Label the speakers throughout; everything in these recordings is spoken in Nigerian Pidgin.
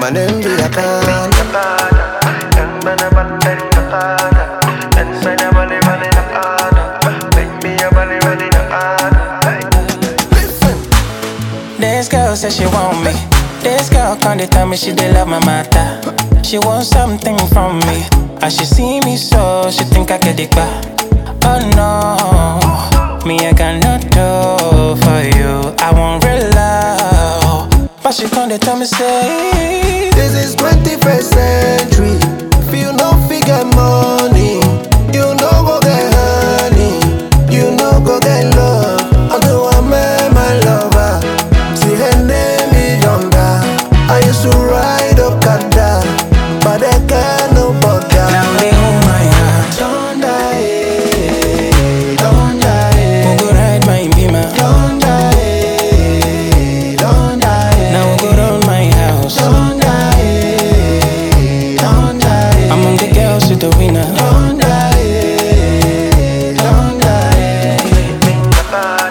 Speaker 1: my name be Akana. Listen.
Speaker 2: This girl says she want me. This girl can't dey tell me she dey love my matter. She want something from me. As she see me so, she think I get it back. Oh no, me I cannot do for you. I want real love, but she can't dey tell me say.
Speaker 1: This is 21st century. If you no figure money, you no go get honey, you no go get love. Although I met my lover, see her name is Yonda. I used to ride Okada, but I can't no bother.
Speaker 2: Now they hold my hand,
Speaker 1: Yonda, eh, Yonda, eh,
Speaker 2: we go ride my beamer.
Speaker 1: Yonda, eh, Yonda, eh,
Speaker 2: Now we go round my house.
Speaker 1: Yonda, eh, Yonda, eh.
Speaker 2: Among the girls, you the winner.
Speaker 1: Yonda, eh, Yonda, eh.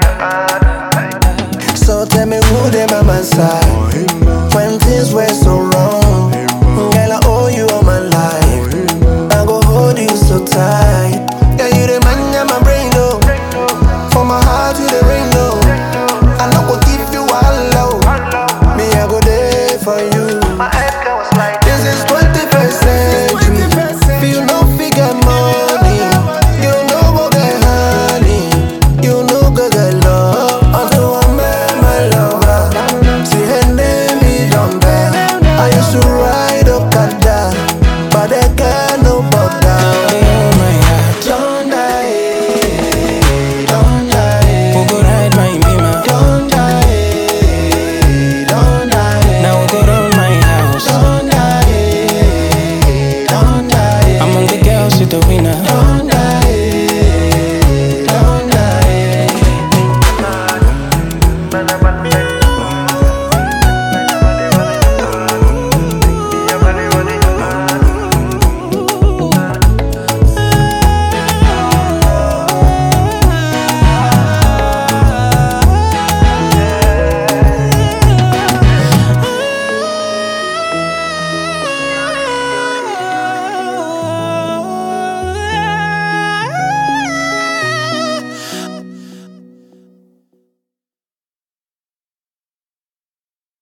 Speaker 1: So tell me who them on my side When things were so